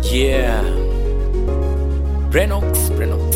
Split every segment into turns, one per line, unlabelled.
Yeah. Brenox, Brenox.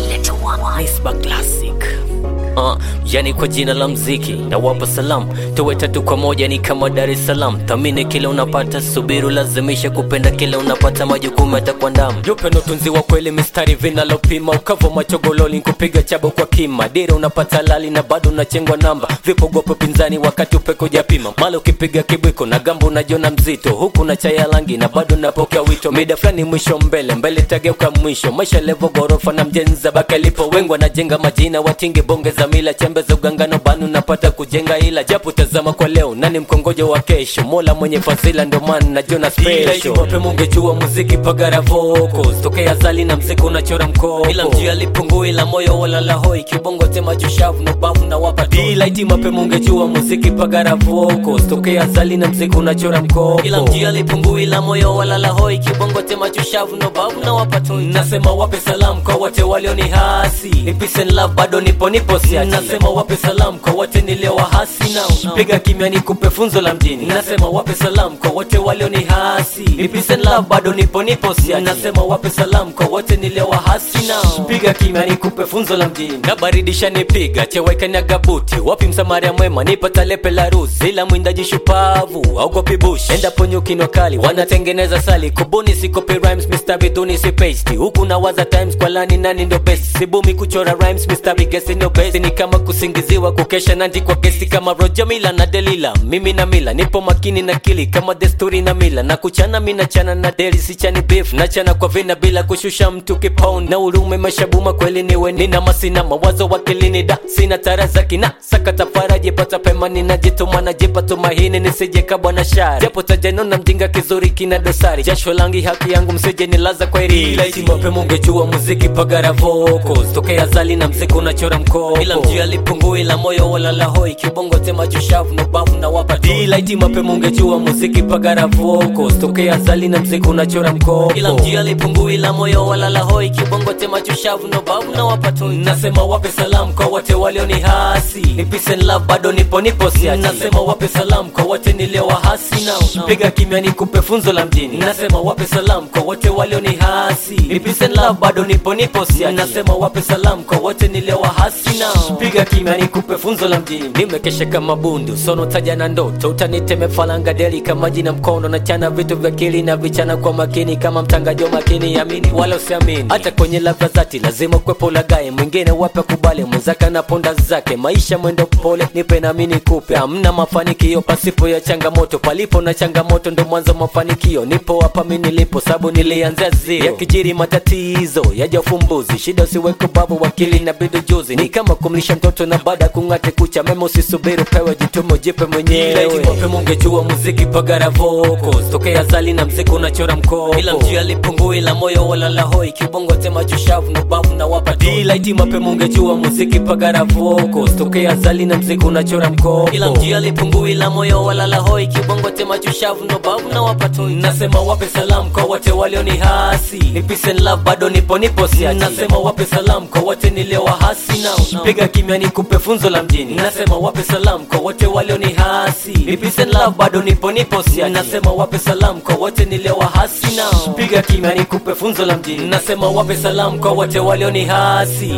Nisba Classic. Uh, yani kwa jina la mziki na wapa salam tuwe tatu kwa moja ni kama Dar es Salaam. Thamini kile unapata, subiru lazimisha kupenda kile unapata, majukumu yatakuandama. Upendo tunzi wa kweli, mistari vinalopima, ukavo machogololi, kupiga chabo kwa kima, dira unapata lali na bado unachengwa namba, vipogopo pinzani wakati upeko japima, mala ukipiga kibwiko na gambo unajiona mzito, huku na chaya langi na bado napokea wito, mida fulani mwisho mbele mbele tageuka mwisho, maisha levo gorofa na mjenza baka lipo, wengi wanajenga majina, watingi bonge za mila, chembe za ugangano banu napata kujenga, ila japo tazama kwa leo, nani mkongojo wa kesho, mola mwenye fadhila ndo maana najiona special. Wape mungejua muziki pagara vocals, tokea zali na mziki unachora mkopo, ila mjia lipungui la moyo wala la hoi, kibongo tema jushavu no bavu na wapa delight, mape mungejua muziki pagara vocals, tokea zali na mziki unachora mkopo, ila mjia lipungui la moyo wala la hoi, kibongo tema jushavu no bavu na wapa toi. Nasema wape salamu kwa wote walioni hasi, ni peace and love, bado nipo nipo siati. Nasema wape salamu kwa wote niliowahasi nao, piga kimya nikupe funzo la mjini. Nasema wape salamu kwa wote walioni hasi, ni peace and love, bado nipo nipo siati. Nasema wape salamu kwa wote niliowahasi nao, piga kimya nikupe funzo la mjini. Na baridi shanipiga chewekanya gabuti, wapi msamaria mwema, nipata lepe la ruzi, ila mwindaji shupavu augopi bush, endapo nyuki no kali wanatengeneza sali, kubuni sikopi rhymes, mistari duni si paste, huku nawaza times kwa lani nani ndo best, sibumi kuchora rhymes, mistari gesi no best, ni kama kusingiziwa kukesha nandi kwa gesi kama Roger Mila na Delila, mimi na Mila nipo makini na kili kama desturi na mila, na kuchana mina chana na deli sichani beef, na chana kwa vina bila kushusha mtu kipauni, na urume mashabuma kweli niwe nina masina mawazo wakilini da sina tara za kina sakata faraji pata pema ninajituma najipa tumaini nisije kabwa na shari japo tajano na mjinga kizuri kina dosari jasho langi haki yangu msije nilaza kwa iri mape mungejua muziki pagara vocals tokea zali na mziki unachora mkopo ila mjia lipungui la moyo wala la hoi kibongo tema jushavu no bavu na wapa delight mape mungejua muziki pagara vocals tokea zali na mziki unachora mkopo ila mjia lipungui la moyo wala la hoi kibongo tema jushavu no bavu na wapa toi nasema wape salamu kwa wote walioni hasi ni peace and love bado nipo nipo siati nasema wape salamu kwa wote niliowahasi nao piga kimya nikupe funzo la mjini nasema wape salamu kwa wote walioni hasi ni peace and love bado nipo nipo siati nasema wape salamu kwa wote niliowahasi nao piga kimya nikupe funzo la mjini nimekesha kama bundu sono taja na ndoto utaniteme falanga deli kama jina mkono na chana vitu vya kili na vichana kwa makini kama mtangaji wa makini amini wala usiamini hata kwenye labda zati lazima kwepo lagaye mwingine wape kubali mwenzake na ponda zake maisha mwendo pole nipe nami nikupe hamna mafanikio pasipo ya changamoto palipo na changamoto ndo mwanzo mafanikio nipo hapa mi nilipo sabu nilianzia zero yakijiri matatizo yaja ufumbuzi shida usiweke babu wakili na bidu juzi ni kama kumlisha mtoto na baada ya kung'ate kucha mema usisubiri upewe jitumo jipe mwenyewe wape mungejua muziki pagara vocals tokea zali na mziki unachora mkopo ila mjia lipungui la moyo wala la hoi kibongo tema jushavu no bavu na wapa delight mape mungejua muziki pagara vocals tokea zali na mziki unachora mkopo ila mjia lipungui la moyo wala la hoi kibongo tema jushavu no bavu na wapa toi nasema wape salamu kwa wote walioni hasi ni peace and love bado nipo nipo siati nasema wape salamu kwa wote niliowahasi nao piga kimya nikupe funzo la mjini nasema wape salamu kwa wote walioni hasi ni peace and love bado nipo nipo siati nasema wape salamu kwa wote niliowahasi nao piga kimya nikupe funzo la mjini nasema wape salamu kwa wote walioni hasi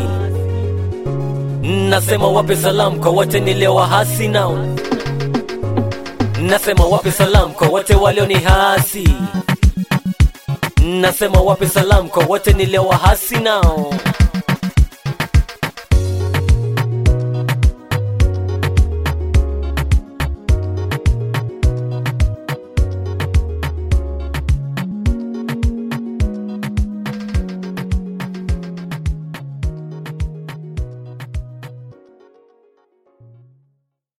nasema wape salamu kwa wote niliowahasi nao nasema wape salamu kwa wote walioni hasi nasema wape salamu kwa wote niliowahasi nao